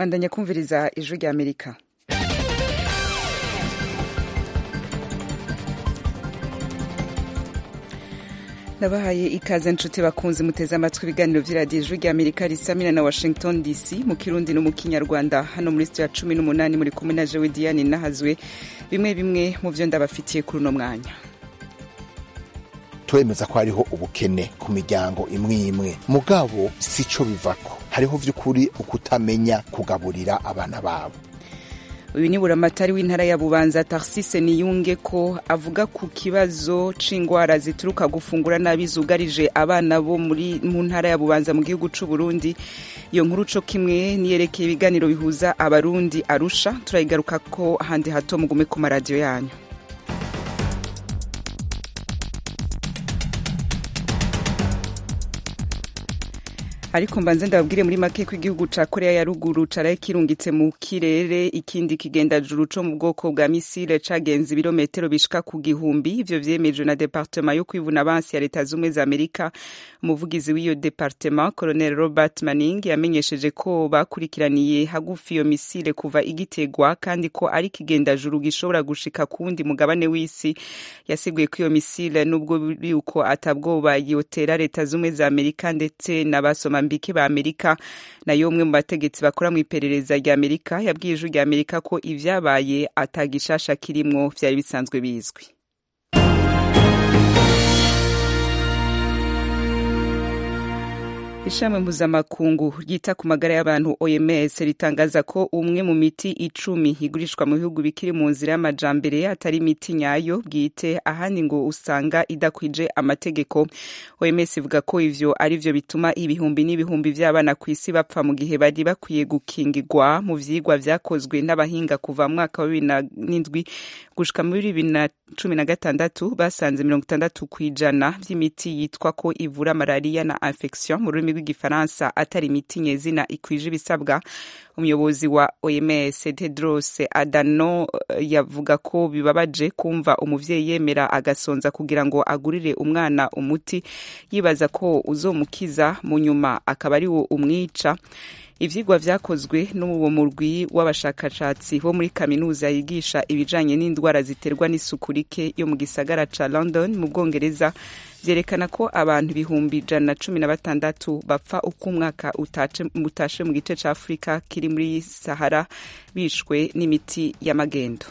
bandanya kumviriza ijwi rya amerika nabahaye ikaze nshuti bakunze muteze amatwi ibiganiro by'iradiyo ijwi rya amerika risamina na washington dc mu kirundi no mu kinyarwanda hano muri sitiyo ya cumi n'umunani muri kumwe na jewe diane nahazwe bimwe bimwe mu byo ndabafitiye kuri uno mwanya turemeza ko hariho ubukene ku miryango imwe imwe mugabo si cyo bivako hariho by'ukuri ukutamenya kugaburira abana babo uyu ni buramatari w'intara ya bubanza tarsise niyunge ko avuga ku kibazo c'ingwara zituruka gufungura nabi zugarije abana bo muri mu ntara ya bubanza mu gihugu c'u Burundi iyo nkuru co kimwe niyerekeye ibiganiro bihuza abarundi arusha turayigaruka ko handi hato mugume ku maradiyo yanyu ariko mbanze ndababwire muri make ko igihugu ca korea ya ruguru caraye kirungitse mu kirere ikindi kigendajuru co mu bwoko bwa misile cagenze ibirometero bishika ku gihumbi ivyo vyemejwe na departema yo kwivuna abansi ya leta zumwe za amerika umuvugizi w'iyo departema colonel robert manning yamenyesheje ko bakurikiraniye hagufi iyo misile kuva igitegwa kandi ko ari kigendajuru gishobora gushika ku wundi mugabane w'isi yasiguye ko iyo misile n'ubwo yuko atabwoba yotera leta zumwe za amerika ndetse n'abasoma mbike ba amerika nayo umwe mu bategetsi bakora mu iperereza rya amerika yabwiye ijwi rya amerika ko ivyabaye atagishasha kirimwo vyari bisanzwe bizwi ishami mpuzamakungu ryita ku magara y'abantu oms ritangaza ko umwe mu miti icumi igurishwa mu bihugu bikiri mu nzira y'amajambere atari imiti nyayo bwite ahandi ngo usanga idakwije amategeko oms ivuga ko ivyo ari vyo bituma ibihumbi n'ibihumbi vy'abana ku isi bapfa mu gihe bari bakwiye gukingirwa mu vyigwa vyakozwe n'abahinga kuva mu mwaka wa bibiri n'indwi gushika muri bibiri na cumi na gatandatu basanze mirongo itandatu kw'ijana vy'imiti yitwa ko ivura malariya na infection mu rurimi rw'igifaransa atari imiti nyezina ikwije ibisabwa umuyobozi wa oms tedros adano yavuga ko bibabaje kumva umuvyeyi yemera agasonza kugira ngo agurire umwana umuti yibaza ko uzomukiza mu nyuma akaba ari wo umwica ivyigwa vyakozwe n'uwo murwi w'abashakashatsi bo muri kaminuza yigisha ibijanye n'indwara ziterwa n'isuku rike yo mu gisagara ca london mu bwongereza vyerekana ko abantu ibihumbi ijana na cumi na batandatu bapfa uko umwaka utashe mu gice ca afurika kiri muri sahara bishwe n'imiti y'amagendo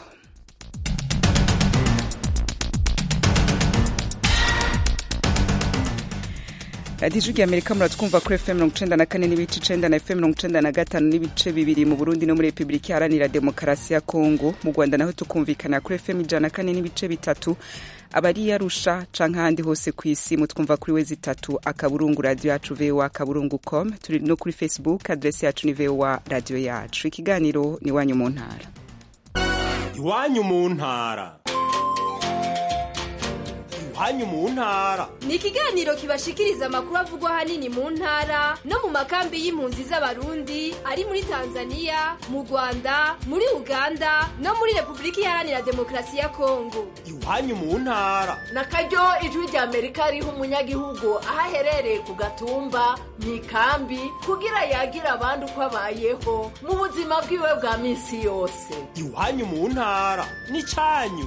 radiyo ijwi rya amerika muratwumva kuri fm mirongo icenda na kane n'ibice icenda na fm mirongo icenda na gatanu n'ibice bibiri mu burundi no muri repubulika iharanira demokarasi ya kongo mu rwanda naho tukumvikana kuri fm ijana na kane n'ibice bitatu abari yarusha canke ahandi hose ku isi mutwumva kuri we zitatu akaburungu radiyo yacu voa akaburungu com turi no kuri facebook adresi yacu ni voa radiyo yacu ikiganiro ni iwanyu mu ntara iwanyu mu ntara iwanyu mu ntara ni ikiganiro kibashikiriza amakuru avugwa ahanini mu ntara no mu makambi y'impunzi z'abarundi ari muri tanzania mu rwanda muri uganda no muri repubulika iharanira demokarasi ya kongo iwanyu mu ntara na karyo ijwi rya amerika riha umunyagihugu aho aherereye ku gatumba mu ikambi kugira yagira abandi uko abayeho mu buzima bwiwe bwa minsi yose iwanyu mu ntara ni cyanyu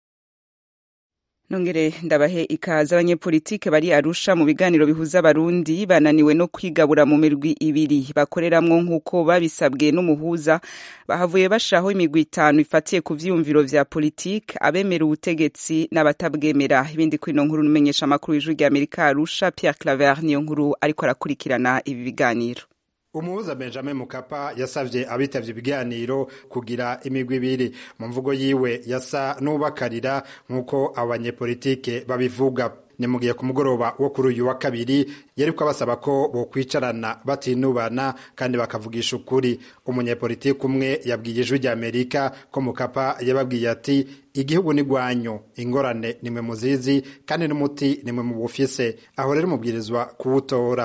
nongere ndabahe ikaze abanyepolitike bari arusha mu biganiro bihuza abarundi bananiwe no kwigabura mu mirwi ibiri bakoreramwo nk'uko babisabwe n'umuhuza bahavuye bashiraho imigwi itanu ifatiye ku vyiyumviro vya politike abemera ubutegetsi n'abatabwemera ibindi kuri ino nkuru numenyesha amakuru y'ijwi rya amerika arusha pierre claver niyo nkuru ariko arakurikirana ibi biganiro umuhuza benjamin mukapa yasavye abitavye ibiganiro kugira imigwi ibiri mu mvugo yiwe yasa n'ubakarira nk'uko abanyepolitike babivuga ni mu gihe ku mugoroba wo kuri uyu wa kabiri yariko abasaba ko bokwicarana batinubana kandi bakavugisha ukuri umunyepolitike umwe yabwiye ijwi rya amerika ko mukapa yababwiye ati igihugu ni gwanyu ingorane nimwe muzizi kandi n'umuti nimwe mu bufise aho rero mubwirizwa kuwutora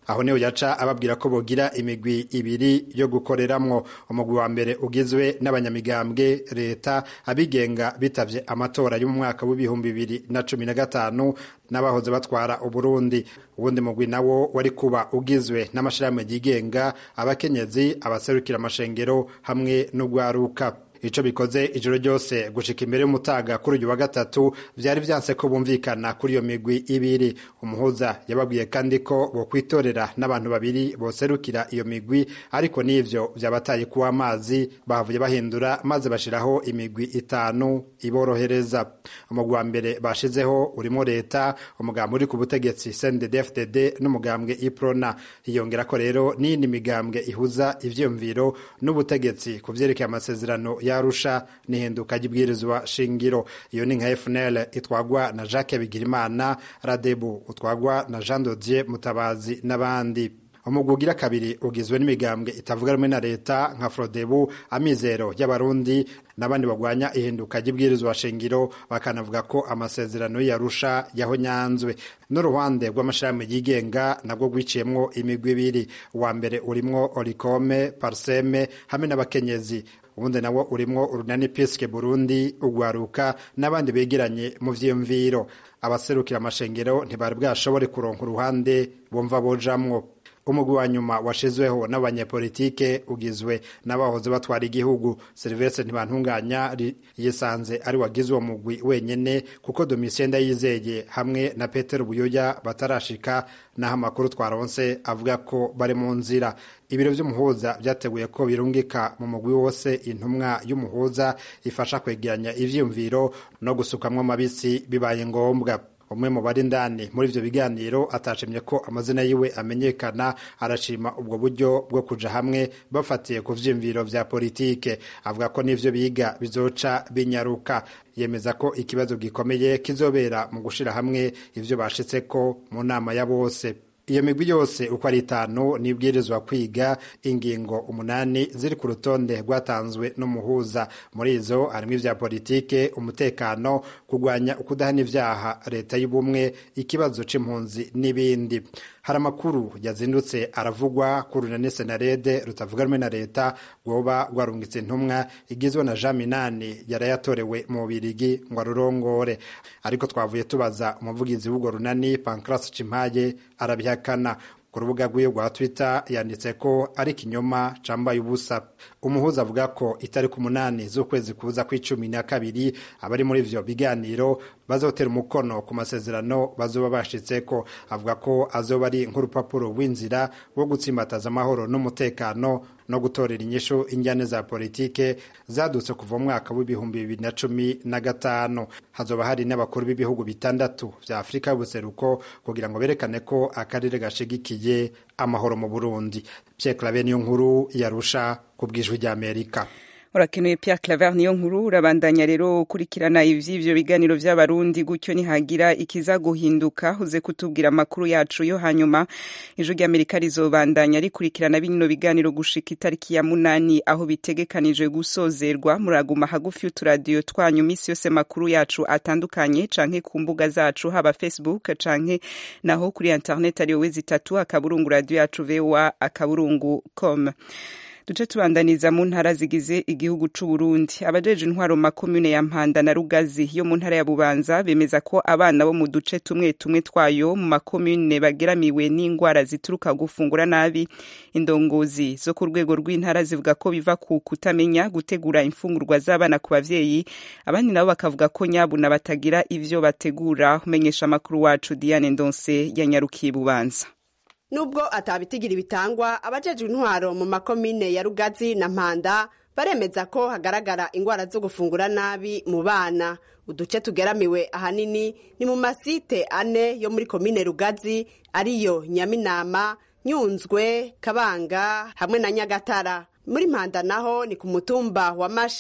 aho niho yaca ababwira ko bogira imigwi ibiri yo gukoreramwo umugwi wa mbere ugizwe n'abanyamigambwe leta abigenga bitavye amatora yo mu mwaka w'ibihumbi bibiri na cumi na gatanu n'abahoze batwara uburundi uwundi mugwi nawo wari kuba ugizwe n'amashirahamwe yigenga abakenyezi abaserukira amashengero hamwe n'ugwaruka ico bikoze ijoro ryose gushika imbere y'umutaga kuri uyu wa gatatu vyari vyanse ko bumvikana kuri iyo migwi ibiri umuhuza yababwiye kandi ko bokwitorera n'abantu babiri boserukira iyo migwi ariko n'ivyo vyabataye kuwa amazi bahavuye bahindura maze bashiraho imigwi itanu iborohereza umugwi wa mbere bashizeho urimo leta umugambwe uri ku butegetsi CNDD-FDD n'umugambwe iprona hiyongera ko rero n'iyindi migambwe ihuza ivyiyumviro n'ubutegetsi ku vyerekeye amasezerano yarusha n'ihinduka ry'ibwirizwa shingiro iyo ni nka FNL itwagwa na Jacques Bigirimana Radebu utwagwa na Jean Dodier Mutabazi n'abandi umugwi ugira kabiri ugizwe n'imigambwe itavuga rumwe na leta nka Frodebu amizero y'abarundi n'abandi bagwanya ihinduka ry'ibwirizwa shingiro bakanavuga ko amasezerano yarusha yahonyanzwe n'uruhande rw'amashirahamwe yigenga nabwo rwiciyemwo imigwi ibiri uwa mbere urimwo Orikome Parseme hamwe n'abakenyezi ubundi nawo urimwo urunani piske burundi ugwaruka n'abandi begeranye mu vyiyumviro abaserukira amashengero ntibari bwashobore kuronka uruhande bumva bojamwo umugwi wa nyuma washizweho n'abanyepolitike ugizwe n'abahoze batwara igihugu serivese ntibantunganya yisanze ari wagize uwo mugwi wenyene kuko domitien ndayizeye hamwe na petero buyoya batarashika naho amakuru twaronse avuga ko bari mu nzira ibiro vy'umuhuza vyateguye ko birungika mu mugwi wose intumwa y'umuhuza ifasha kwegeranya ivyiyumviro no gusukamwo amabisi bibaye ngombwa umwe mu bari indani muri ivyo biganiro atashimye ko amazina yiwe amenyekana arashima ubwo buryo bwo kuja hamwe bafatiye ku vyiyumviro vya politike avuga ko n'ivyo biga bizoca binyaruka yemeza ko ikibazo gikomeye kizobera mu gushira hamwe ivyo bashitseko mu nama ya bose iyo migwi yose uko ari itanu nibwirizwa kwiga ingingo umunani ziri ku rutonde rwatanzwe n'umuhuza muri izo harimo ivya politike umutekano kurwanya ukudahana ivyaha leta y'ubumwe ikibazo c'impunzi n'ibindi hari amakuru yazindutse aravugwa ku runani senarede rutavuga rumwe na leta rwoba rwarungitse intumwa igizwe na jean minani yarayatorewe mu bubirigi ngo arurongore ariko twavuye tubaza umuvugizi w'urwo runani pancras cimpaye arabihakana ku rubuga rw'iyo rwa twitter yanditse ko ari ikinyoma cambaye ubusa umuhuza avuga ko itariki umunani z'ukwezi kuza kw'icumi na kabiri abari muri ivyo biganiro bazotera umukono ku masezerano bazoba bashitseko avuga ko azoba ari nk'urupapuro rw'inzira rwo gutsimbataza amahoro n'umutekano no gutorera inyishu injyane za politike zadutse kuva mu mwaka w'ibihumbi bibiri na cumi na gatanu hazoba hari n'abakuru b'ibihugu bitandatu vya afurika y'ubuseruko kugira ngo berekane ko akarere gashigikiye amahoro mu burundi pierre clave niyo nkuru yarusha ku bw'ijwi ry'amerika urakenuye Pierre Claver niyo nkuru urabandanya rero ukurikirana ivy'ivyo biganiro vy'abarundi gutyo nihagira ikiza guhinduka uze kutubwira amakuru yacu yo hanyuma ijwi ry'Amerika rizobandanya rikurikirana bino biganiro gushika itariki ya munani aho bitegekanijwe gusozerwa muraguma hagufi y'uturadiyo twanyu misi yose makuru yacu atandukanye canke ku mbuga zacu haba Facebook canke naho kuri internet ariyo wezi itatu akaburungu radio yacu voa akaburungu com duce tubandaniza mu ntara zigize igihugu c'u Burundi abajeje intwaro makomune ya Mpanda na Rugazi yo mu ntara ya Bubanza bemeza ko abana bo mu duce tumwe tumwe twayo mu makomune bageramiwe n'ingwara zituruka gufungura nabi indongozi zo ku rwego rw'intara zivuga ko biva ku kutamenya gutegura imfungurwa z'abana ku bavyeyi abandi nabo bakavuga ko nyabuna batagira ivyo bategura umenyesha amakuru wacu Diane Ndonse yanyarukiye Bubanza nubwo atabitigira bitangwa abajejwe intwaro mu makomine ya rugazi na mpanda baremeza ko hagaragara ingwara zo gufungura nabi mu bana uduce tugeramiwe ahanini ni mu masite ane yo muri komine rugazi ariyo nyaminama nyunzwe kabanga hamwe na nyagatara muri mpanda naho ni ku mutumba wa masha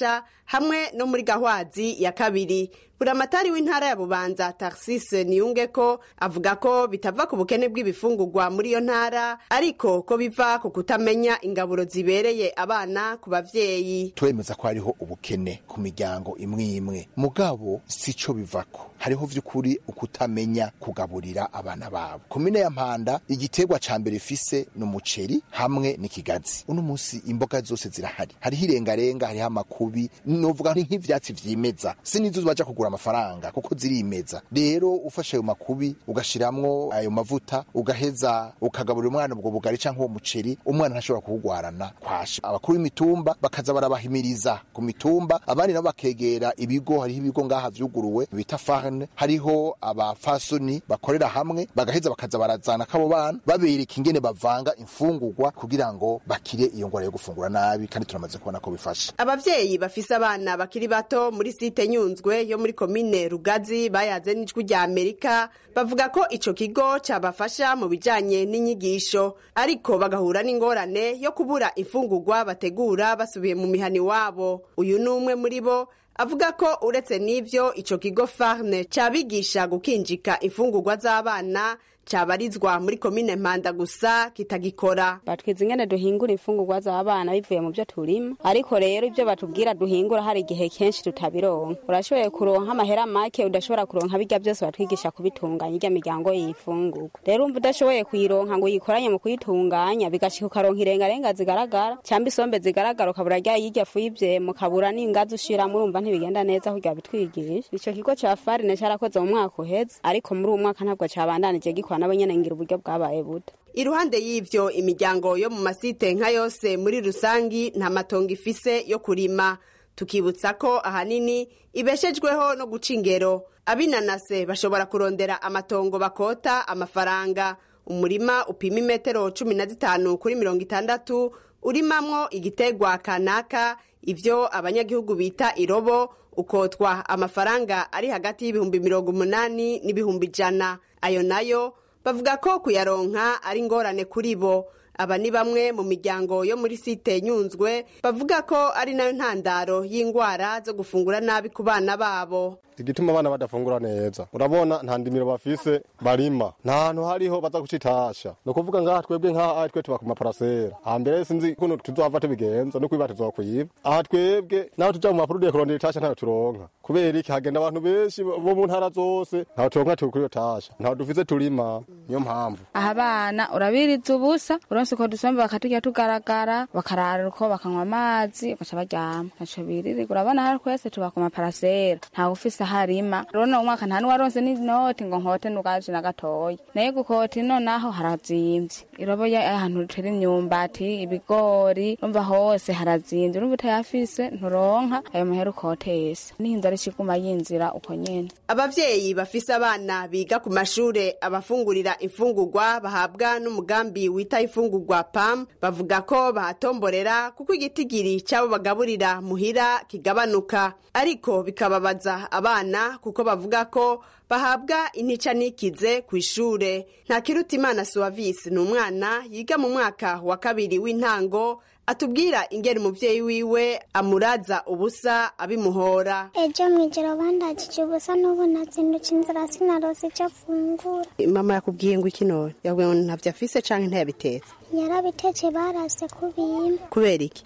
hamwe no muri gahwazi ya kabiri buramatari w'intara ya bubanza tarsise niyunge ko avuga ko bitava ku bukene bw'ibifungurwa muri iyo ntara ariko ko biva ku kutamenya ingaburo zibereye abana ku bavyeyi turemeza ko hariho ubukene ku miryango imwe imwe mugabo sico bivako hariho vy'ukuri ukutamenya kugaburira abana babo komine ya mpanda igiterwa ca mbere ifise ni umuceri hamwe n'ikigazi uno munsi imboga zose zirahari hariho irengarenga hariho amakubi novuga nk'ivyatsi vyimeza sinizo baja kugura amafaranga kuko zirimeza rero ufashe ayo makubi ugashiramwo ayo mavuta ugaheza ukagaburira umwana ubwo bugari canke uwo muceri umwana ntashobora kuwugwarana kwasha abakuru b'imitumba bakaza barabahimiriza ku mitumba abandi nabo bakegera ibigo hariho ibigo ngaha vyuguruwe bita farne hariho abafasoni bakorera hamwe bagaheza bakaza barazana kabo bana babereka ingene bavanga imfungurwa kugira ngo bakire iyo ngwara yo gufungura nabi kandi turamaze kubona ko bifasha abavyeyi bafise abana bakiri bato muri site nyunzwe yo muri komine rugazi bayaze n'ijwi rya amerika bavuga ko ico kigo cabafasha mu bijanye n'inyigisho ariko bagahura n'ingorane yo kubura imfungurwa bategura basubiye mu mihani wabo uyu ni umwe muri bo avuga ko uretse n'ivyo ico kigo farne cabigisha gukinjika imfungurwa z'abana cabarizwa muri komine mpanda gusa kitagikora batwiza ingene duhingura imfungurwa z'abana bivuye mu byo turima ariko rero ibyo batubwira duhingura hari igihe kenshi tutabironka urashoboye kuronka amahera make udashobora kuronka birya byose batwigisha kubitunganya irya miryango yifungurwa rero umva udashoboye kuyironka ngo uyikoranye mu kuyitunganya bigashika ukaronka irengarenga zigaragara cyangwa isombe zigaragara ukabura rya yirya fu y'ivyema ukabura n'ingazi ushiramo urumva ntibigenda neza kurya bitwigisha ico kigo ca farine carakoze mu mwaka uheze ariko muri uwo mwaka ntabwo cabandanije gikora nabo nyene ngira uburyo bwabaye buda iruhande y'ivyo imiryango yo mu masite nka yose muri rusangi nta matongo ifise yo kurima tukibutsa ko ahanini ibeshejweho no guca ingero abinanase bashobora kurondera amatongo bakota amafaranga umurima upima imetero cumi na zitanu kuri mirongo itandatu urimamwo igitegwa kanaka ivyo abanyagihugu bita irobo ukotwa amafaranga ari hagati y'ibihumbi mirongo umunani n'ibihumbi ijana ayo nayo bavuga ko kuyaronka ari ingorane kuri bo aba ni bamwe mu miryango yo muri site nyunzwe bavuga ko ari nayo ntandaro y'indwara zo gufungura nabi ku bana babo igituma abana badafungura neza urabona nta ndimiro bafise barima nta hantu hariho baza gucitasha ni ukuvuga ngaha twebwe nk'aha aha twe tuba ku maparasera hambere sinzi ukuntu tuzova tubigenza no kwiba tuzokwiba aha twebwe naho tuja mu mapurudiye kurondera itasha ntayo turonka kubera iki hagenda abantu benshi bo mu ntara zose ntaho turonka turi kuri iyo tasha ntaho dufise turima niyo mpamvu aha abana urabiriza ubusa uronse uko dusomba bakaturya tugaragara bakarara uko bakanywa amazi bagaca baryama ntaco biririrwa urabona hari twese tuba ku maparasera ntawe ufise harima rona umwaka nta nuwaronse n'inoti ngo nkote nugaje na gatoya naye gukota ino naho harazimvye irobo ahantu rutera imyumbati ibigori umva hose harazimvye urumva utayafise nturonka ayo mahera ukotesa nihinza ari kiguma yinzira uko nyene abavyeyi bafise abana biga ku mashure abafungurira imfungurwa bahabwa n'umugambi wita imfungurwa pam bavuga ko bahatomborera kuko igitigiri c'abo bagaburira muhira kigabanuka ariko bikababaza abana kuko bavuga ko bahabwa intica nikize ku ishure nta kiruta imana suwavisi ni umwana yiga mu mwaka wa kabiri w'intango atubwira ingeri umuvyeyi wiwe amuraza ubusa abimuhora ejo mw'ijoro bandagije ubusa n'ubu nazindutse inzira sinarose icyo afungura mama yakubwiye ngo iki none yabwiye ngo ntavyo afise canke ntiyabitetse yarabitetse barase kubimpa kubera iki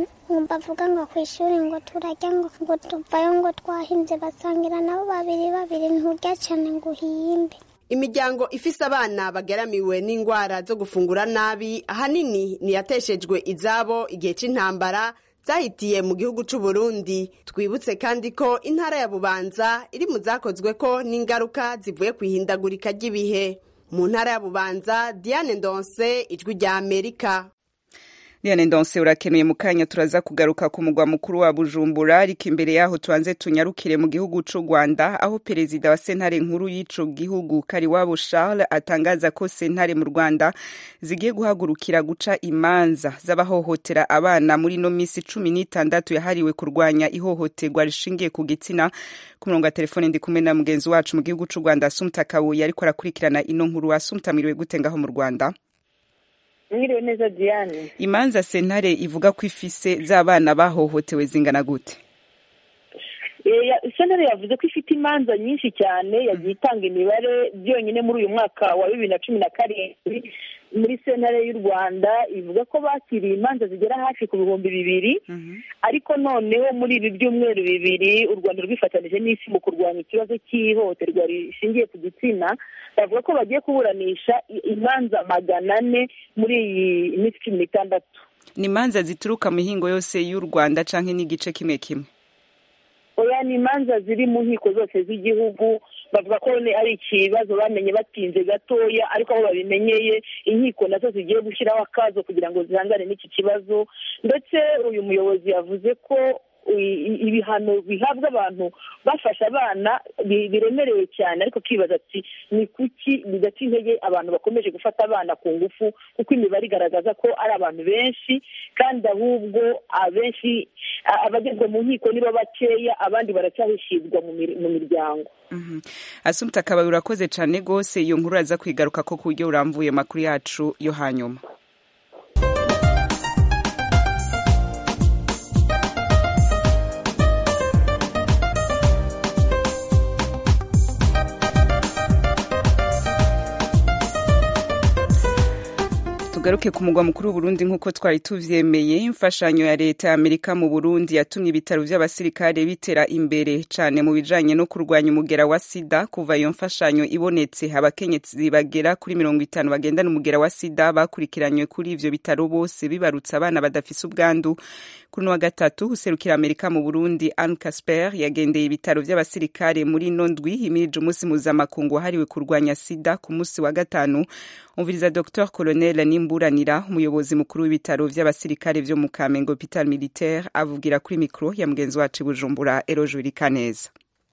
bavuga ngo ku ishuri ngo turajya ngo ngo tuvayo ngo twahimbye basangira nabo babiri babiri nturya cyane ngo uhimbe imiryango ifise abana bageramiwe n'indwara zo gufungura nabi ahanini niyateshejwe izabo igihe c'intambara zahitiye mu gihugu c'u Burundi twibutse kandi ko intara ya Bubanza iri mu zakozwe ko n'ingaruka zivuye ku ihindagurika ry'ibihe mu ntara ya Bubanza Diane Ndonse ijwi rya Amerika Diane Ndonse urakenuye mu kanya turaza kugaruka ku mugwa mukuru wa Bujumbura ariko imbere yaho tuanze tunyarukire mu gihugu c'u Rwanda aho perezida wa sentare nkuru y'ico gihugu Kariwabo Charles atangaza ko sentare mu Rwanda zigiye guhagurukira guca imanza z'abahohotera abana muri no misi cumi n'itandatu yahariwe kurwanya ihohoterwa rishingiye ku gitsina ku murongo wa telefone ndi kumwe na mugenzi wacu mu gihugu c'u Rwanda Asumta Kabuye ariko arakurikirana ino nkuru Asumta mwiriwe gute ngaho mu Rwanda mwiriwe neza diane imanza sentare ivuga ko ifise z'abana bahohotewe zingana gute sentare yavuze ko ifite imanza nyinshi cyane yagiye itanga imibare byonyine muri uyu mwaka wa bibiri na cumi na karindwi muri sentare y'u rwanda ivuga ko bakiriye imanza zigera hafi ku bihumbi bibiri ariko noneho muri ibi byumweru bibiri u rwanda rwifatanije n'isi mu kurwanya ikibazo cy'ihohoterwa rishingiye ku gitsina bavuga ko bagiye kuburanisha imanza magana ane muri iyi minsi cumi n'itandatu ni imanza zituruka mu mihingo yose y'u rwanda cyangwa n'igice kimwe kimwe oya ni imanza ziri mu nkiko zose z'igihugu bavuga ko ari ikibazo bamenye batinze gatoya ariko aho babimenyeye inkiko nazo zigiye gushyiraho akazo kugira ngo zihangane n'iki kibazo ndetse uyu muyobozi yavuze ko ibihano bihabwa abantu bafasha abana biremereye cyane ariko kibaza ati ni kuki bidaca intege abantu bakomeje gufata abana ku ngufu kuko imibare igaragaza ko ari abantu benshi kandi ahubwo abenshi abagezwa mu nkiko nibo bakeya abandi baracyahishirwa mu miryango asumta akaba urakoze cyane rwose iyo nkuru aza kwigaruka ko ku buryo burambuye amakuru yacu yo hanyuma tugaruke ku mugwa mukuru w'uburundi nk'uko twari tuvyemeye imfashanyo ya leta ya amerika mu burundi yatumye ibitaro vy'abasirikare bitera imbere cane mu bijanye no kurwanya umugera wa sida kuva iyo mfashanyo ibonetse abakenyezi bagera kuri mirongo itanu bagendana umugera wa sida bakurikiranywe kuri ivyo bitaro bose bibarutse abana badafise ubwandu kuri wa gatatu userukira amerika mu burundi anne casper yagendeye ibitaro vy'abasirikare muri ino ndwi imirije umunsi mpuzamakungu wahariwe kurwanya sida ku munsi wa gatanu umviriza dr colonel nimburanira umuyobozi mukuru w'ibitaro vy'abasirikare vyo mu kamenge hopital militaire avugira kuri mikro ya mugenzi wacu bujumbura erojuri kaneza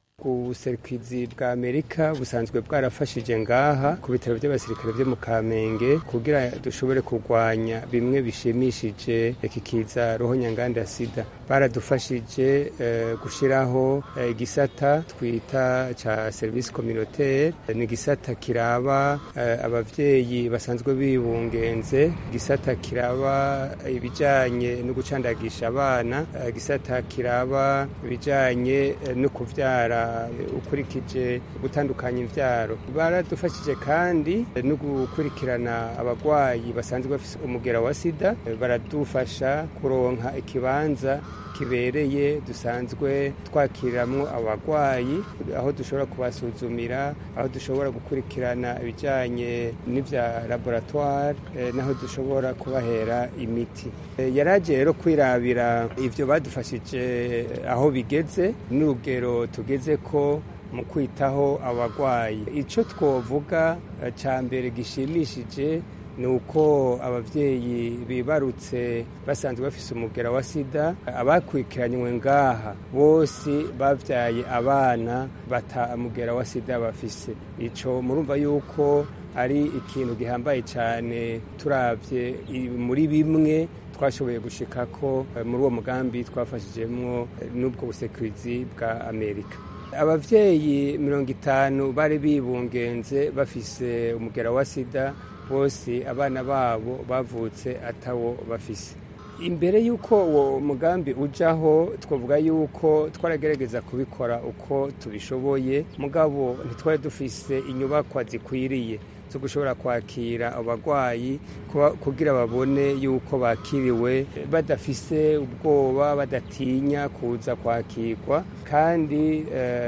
ubuserukizi bwa amerika busanzwe bwarafashije ngaha ku bitaro by'abasirikare byo mu kamenge kugira dushobore kurwanya bimwe bishimishije iki kiza roho nyanganda ya sida baradufashije uh, gushyiraho uh, igisata twita ca service communautaire ni igisata kiraba uh, abavyeyi basanzwe bibungenze igisata kiraba ibijanye no gucandagisha abana igisata kiraba ibijanye no kuvyara ukurikije gutandukanya imbyaro baradufashije kandi no gukurikirana abarwayi basanzwe bafite umugera wa sida baradufasha kuronka ikibanza kibereye dusanzwe twakiriramo abarwayi aho dushobora kubasuzumira aho dushobora gukurikirana ibijyanye n'ibya laboratwari n'aho dushobora kubahera imiti yaragiye rero kwirabira ibyo badufashije aho bigeze n'urugero tugeze ko mu kwitaho abarwayi icyo twavuga cya mbere gishimishije ni uko ababyeyi bibarutse basanzwe bafise umugera wa sida abakurikiranywe ngaha bose babyaye abana batamugera wa sida bafise icyo murumva yuko ari ikintu gihambaye cyane turabye muri bimwe twashoboye gushika ko muri uwo mugambi twafashijemo n'ubwo busekurizi bwa amerika ababyeyi mirongo itanu bari bibungenze bafise umugera wa sida bose abana babo bavutse atawo bafise imbere y'uko uwo mugambi ujyaho twavuga y'uko twaragerageza kubikora uko tubishoboye mugabo ntitwari dufise inyubakwa zikwiriye zo gushobora kwakira abarwayi kugira babone y'uko bakiriwe badafise ubwoba badatinya kuza kwakirwa kandi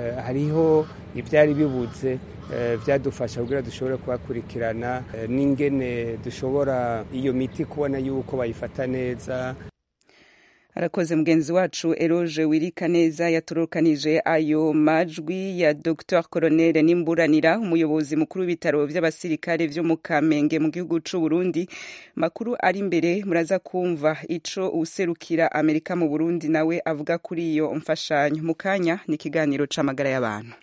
hariho ibyari bibuze byadufasha kugira dushobore kubakurikirana n'ingene dushobora iyo miti kubona yuko bayifata neza arakoze mugenzi wacu eroge wirika neza yatorokanije ayo majwi ya dr colonel nimburanira umuyobozi mukuru w'ibitaro by'abasirikare byo mu kamenge mu gihugu cy'u burundi makuru ari imbere muraza kumva ico userukira amerika mu burundi nawe avuga kuri iyo mfashanyo mu kanya ni ikiganiro c'amagara y'abantu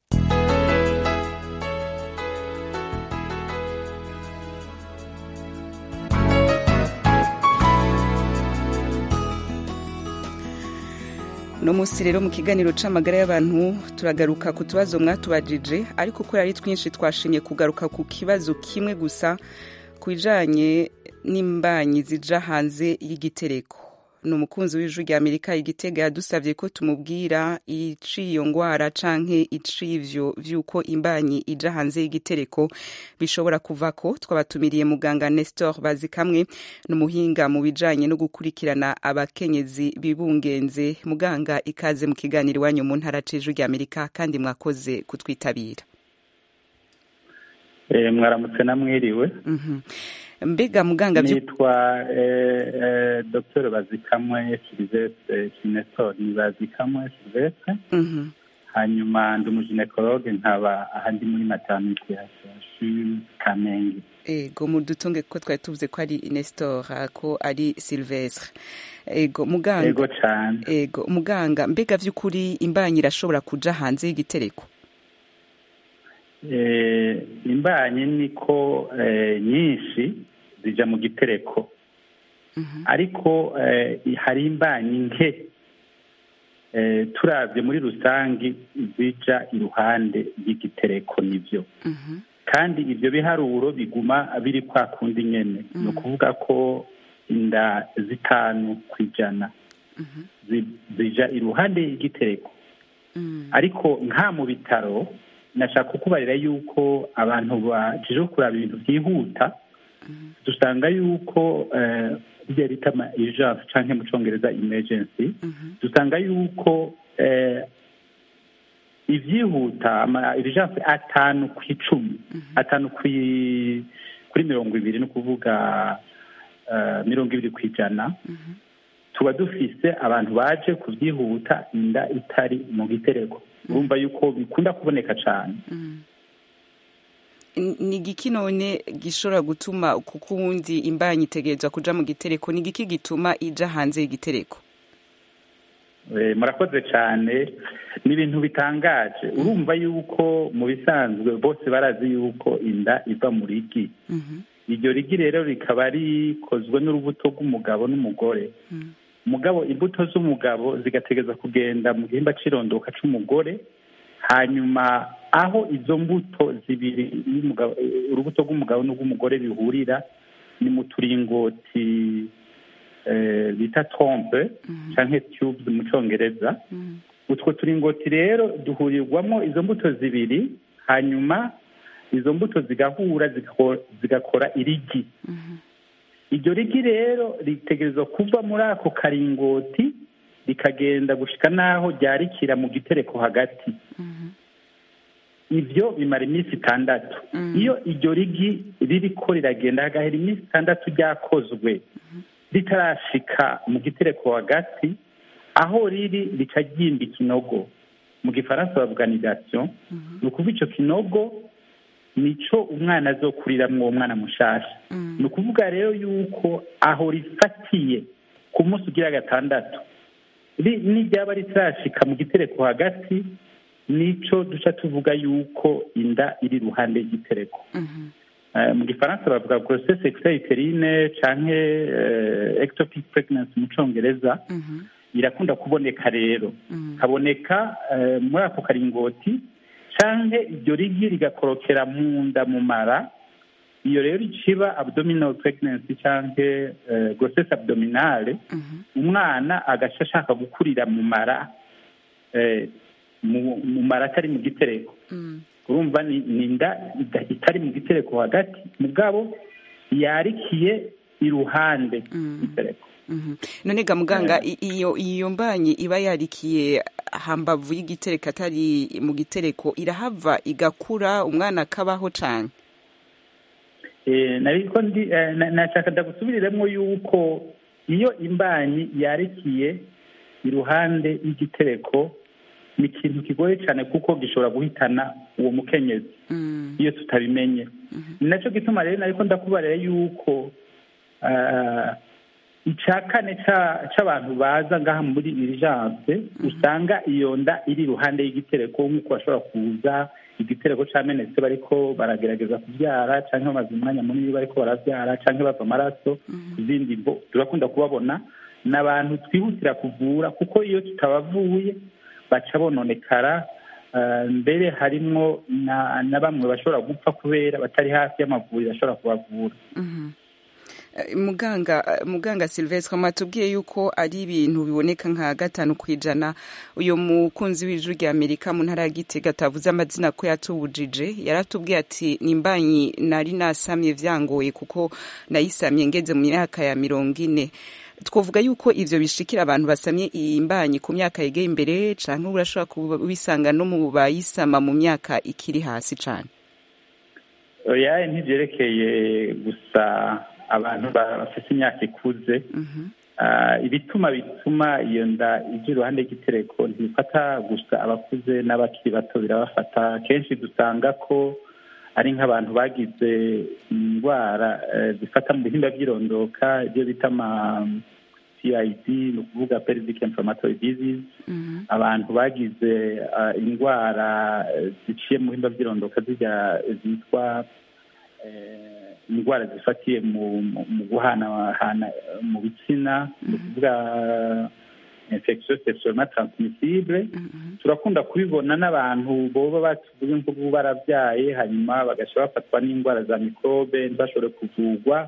uno munsi rero mu kiganiro c'amagara y'abantu turagaruka ku tubazo mwatubajije ariko ko ari twinshi twashimye kugaruka ku kibazo kimwe gusa ku bijanye n'imbanyi zija hanze y'igitereko ni umukunzi w'ijwi rya amerika igitega yadusabye ko tumubwira iciyo ngwara canke icivyo vy'uko imbanyi ija hanze y'igitereko bishobora kuvako twabatumiriye muganga nestor bazikamwe n'umuhinga mu bijanye no gukurikirana abakenyezi bibungenze muganga ikaze mu kiganiro iwanyu mu ntara c'ijwi rya amerika kandi mwakoze kutwitabira mwaramutse namwiriwe mbega muganga nitwa dr bazikamwe silvestre kineso ni bazikamwe silvestre hanyuma ndi umuginekologe nkaba ahandi muri maternité ya CHU kamenge ego mudutunge ko twari tuvuze ko ari nestor ko ari silvestre ego muganga ego cyane ego muganga mbega vy'ukuri imbanyi irashobora kuja hanze y'igitereko imbanyi niko nyinshi zija mu gitereko ariko hari imbanyi nke turabye muri rusange zija iruhande y'igitereko nibyo kandi ibyo biharuro biguma biri kwa kundi nyene ni ukuvuga ko inda zitanu ku ijana zija iruhande y'igitereko ariko nka mu bitaro nashaka kukubarira yuko abantu baje kuraba ibintu byihuta dusanga yuko ibyo bita ama urgence cyangwa mu cyongereza emergency dusanga yuko ibyihuta ama urgence atanu ku icumi atanu kuri mirongo ibiri ni ukuvuga mirongo ibiri ku ijana tuba dufise abantu baje kubyihuta inda itari mu gitereko urumva yuko bikunda kuboneka cyane ni igiki none gishobora gutuma kuko ubundi imbanyi itegerezwa kuja mu gitereko ni igiki gituma ija hanze y'igitereko murakoze cyane ni ibintu bitangaje urumva yuko mu bisanzwe bose barazi yuko inda iva mu rigi iryo rigi rero rikaba rikozwe n'urubuto rw'umugabo n'umugore umugabo imbuto z'umugabo zigategereza kugenda mu gihimba cy'irondoka cy'umugore hanyuma aho izo mbuto zibiri urubuto rw'umugabo n'urw'umugore bihurira ni mu turingoti bita trompe cyangwa tubes mu cyongereza utwo turingoti rero duhurirwamo izo mbuto zibiri hanyuma izo mbuto zigahura zigakora irigi iryo rigi rero ritegerezwa kuva muri ako karingoti rikagenda gushika n'aho ryarikira mu gitereko hagati ibyo bimara iminsi itandatu iyo iryo rigi ririko riragenda hagahera iminsi itandatu ryakozwe ritarashika mu gitereko hagati aho riri rica ryimba ikinogo mu gifaransa bavuga nidasiyo ni ukuvuga icyo kinogo nico umwana azokuriramwo uwo mwana mushasha ni ukuvuga rero yuko aho rifatiye ku munsi ugira gatandatu n'iryaba ritarashika mu gitereko hagati nico duca tuvuga yuko inda iri iruhande y'igitereko mu gifaransa bavuga grossesse extraiterine canke ectopic pregnancy mu congereza irakunda kuboneka rero kaboneka muri ako karingoti canke iryo rigi rigakorokera mu nda mu mara iyo rero iciba abdominal pregnancy canke grossesse abdominale umwana agaca ashaka gukurira mu mara mu mara atari mu gitereko urumva ni inda itari mu gitereko hagati mugabo yarikiye iruhande y'igitereko none ga muganga iyo iyo mbanyi iba yarikiye hambavu y'igitereko atari mu gitereko irahava igakura umwana akabaho cane nariko ndi nashaka ndagusubiriremo yuko iyo imbanyi yarikiye iruhande y'igitereko ni ikintu kigoye cyane kuko gishobora guhitana uwo mukenyezi iyo tutabimenye ni nacyo gituma rero nariko ndakubarira yuko icya kane cy'abantu baza ngaha muri urgence usanga iyo nda iri iruhande y'igitereko nk'uko bashobora kuza igitereko cyamenetse bariko baragerageza kubyara cyangwa bamaze umwanya munini bariko barabyara cyangwa bava amaraso ku zindi mbo turakunda kubabona ni abantu twihutira kuvura kuko iyo tutabavuye baca bononekara mbere harimwo na bamwe bashobora gupfa kubera batari hafi y'amavuriro ashobora kubavura Eh, muganga eh, muganga Silvestre mwatubwiye yuko ari ibintu biboneka nka gatanu ku ijana uyu mukunzi w'ijwi rya Amerika mu ntara ya Gitega atavuze amazina ko yatubujije yaratubwiye ati nimbanyi nari nasamye vyangoye kuko nayisamye ngeze mu myaka ya mirongo ine twavuga yuko ivyo bishikira abantu basamye iyi mbanyi ku myaka yegeye imbere canke urashobora kubisanga no mu bayisama mu myaka ikiri hasi cane oya ntibyerekeye gusa abantu ba- bafite imyaka ikuze Ah, ibituma bituma iyo nda ijya iruhande y'igitereko ntibifata gusa abakuze n'abakiri bato birabafata kenshi dusanga ko ari nk'abantu bagize indwara eh, zifata mu bihimba by'irondoka ibyo bita ama PID ni ukuvuga pelvic inflammatory disease abantu bagize ah, indwara eh, ziciye mu bihimba by'irondoka zijya zitwa eh, indwara zifatiye mu mu- mu guhanahana eh, mu bitsina ni ukuvuga infection sexuellement transmissible turakunda kubibona n'abantu boba batuvuge nk'ubu barabyaye hanyuma bagasha bafatwa n'indwara za mikrobe ntibashobore kuvurwa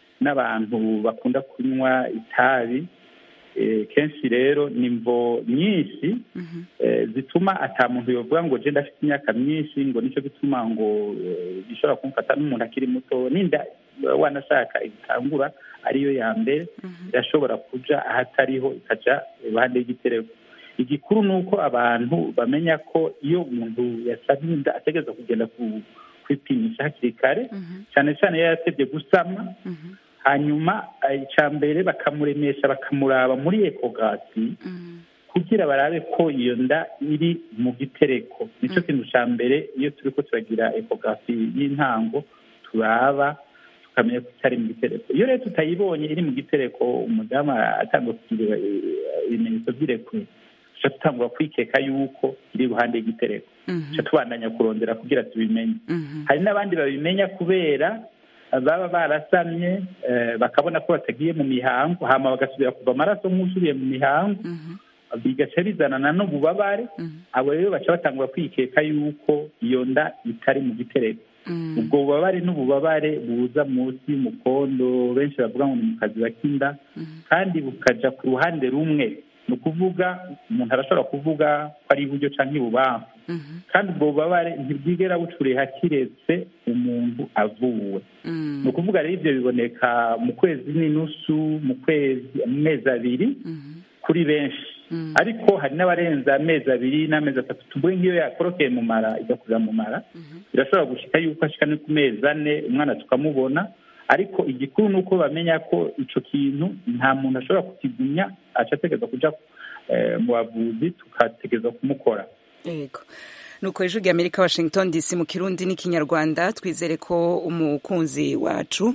n'abantu bakunda kunywa itabi Eh, kenshi rero ni mvo nyinshi eh, zituma ata muntu yovuga ngo je ndafite imyaka myinshi ngo nicyo gituma ngo eh, bishobora kumfata n'umuntu akiri muto ninda wanashaka igitangura ariyo ya mbere irashobora kuja ahatariho ikaja iruhande y'igitereko igikuru ni uko abantu bamenya ko iyo umuntu yasabye inda ategereza kugenda ku- kwipimisha hakiri kare cyane cyane iyo yasabye gusama hanyuma eh, icya mbere bakamuremesha bakamuraba muri ekogasi kugira barabe ko iyo nda iri mu gitereko nicyo kintu cya mbere iyo turi ko turagira ekogasi y'intango turaba tukamenya ko itari mu gitereko iyo rero tutayibonye iri mu gitereko umudamu atanga kugira eh, ibimenyetso by'irekwe tuca tutangura kwikeka yuko iri iruhande y'igitereko tuca tubandanya kurondera kugira tubimenye hari n'abandi babimenya kubera baba barasamye eh, bakabona ko batagiye mu mihango hama bagasubira kuva amaraso nk'usubiye mu mihango bigaca bizanana n'ububabare abo rero baca batangura kwikeka yuko iyo nda itari mu gitereko ubwo bubabare n'ububabare buza munsi y'umukondo benshi bavuga ngo ni mu kazi k'inda kandi bukaja ku ruhande rumwe ni ukuvuga umuntu arashobora kuvuga ko ari iburyo cyangwa ibubamfu kandi ubwo bubabare ntibwigera bucureha kiretse umuntu avuwe ni ukuvuga rero ibyo biboneka mu kwezi n'inusu mu kwezi mu mezi abiri kuri benshi ariko hari n'abarenza amezi abiri n'amezi atatu tuvuge nk'iyo yakorokeye mu mara igakurira mu mara birashobora gushika yuko ashika no ku mezi ane umwana tukamubona ariko igikuru ni uko bamenya ko ico kintu nta muntu ashobora kukigumya aca ategereza kuja eh, mu bavuzi tukategereza kumukora yego nuko ijwi rya amerika washington dc mu kirundi n'ikinyarwanda twizere ko umukunzi wacu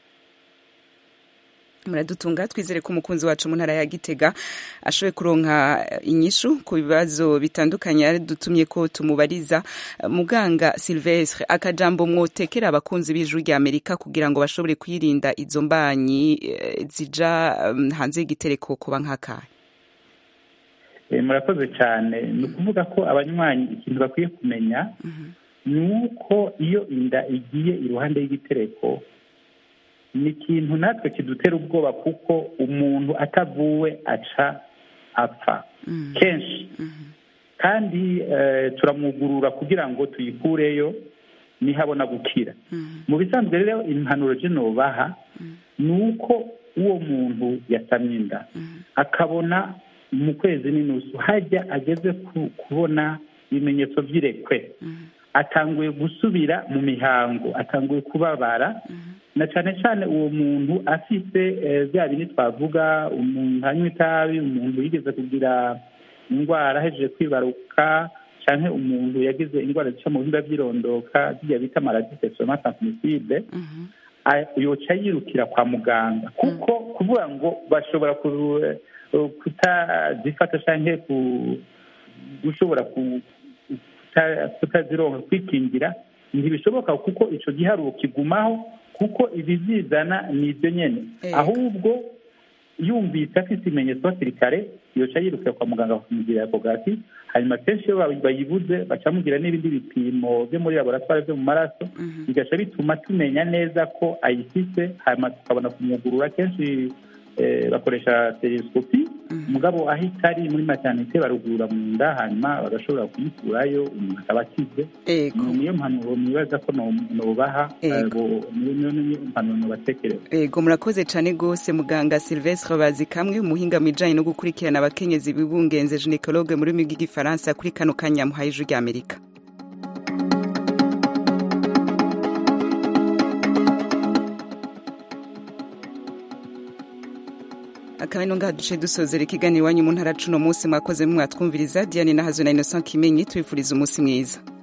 muradutunga twizere ko umukunzi wacu mu ntara ya gitega ashoboye kuronka inyishu ku bibazo bitandukanye yadutumye ko tumubariza muganga silvestre akajambo mwotekera abakunzi b'ijwi rya amerika kugira ngo bashobore kwirinda izo mbanyi eh, zija um, hanze y'igitereko kuba nk'akahe Eh, murakoze cyane ni ukuvuga ko abanywanyi ikintu bakwiye kumenya ni uko iyo inda igiye iruhande y'igitereko ni ikintu natwe kidutera ubwoba kuko umuntu atavuwe aca apfa kenshi kandi eh, turamwugurura kugira ngo tuyikureyo nihabona gukira mu bisanzwe rero impanuro nobaha ni uko uwo muntu yasamye inda akabona mu kwezi n'inusu hajya ageze ku- kubona ibimenyetso by'irekwe atanguye gusubira mu mihango atanguye kubabara na cyane cyane uwo muntu afite eh, bya bindi twavuga umuntu anywa itabi umuntu yigeze kugira indwara ahejeje kwibaruka cyangwa umuntu yagize indwara zica mu bihimba by'irondoka zijya bita maladie sexuellement transmissible a- yoca yirukira kwa muganga kuko kuvuga ngo bashobora ku- kutazifata cyangwa ku- gushobora ku- kuta- kutazironka kwikingira ntibishoboka kuko icyo giharuro kigumaho kuko ibizizana ni ibyo nyine ahubwo yumvise afite ibimenyetso hakiri kare yoca yirukira kwa muganga bakamugirira ekogarafi hanyuma kenshi iyo bayibuze bacamugira n'ibindi bipimo byo muri laboratwari byo mu maraso bigaca bituma tumenya neza ko ayifise hanyuma tukabona kumugurura kenshi bakoresha telesikopi umugabo aho itari muri maternite barugurura mu nda hanyuma bagashobora kuyikurayo umuntu akaba akize niyo mpanuro mwibaza ko nobaha niyo mpanuro nobatekereza ego murakoze cyane rwose muganga silvestre bazi kamwe umuhinga mu bijyanye no gukurikirana abakenyezi bibungenze ginekologe mu rurimi rw'igifaransa kuri kano kanya muhaye ijwi ry'amerika akaba ino ngaha duce dusozera ikiganiro iwanyu mu ntara cuno munsi mwakoze mwatwumviriza diane nahazo na innocent kimenyi tubifuriza umunsi mwiza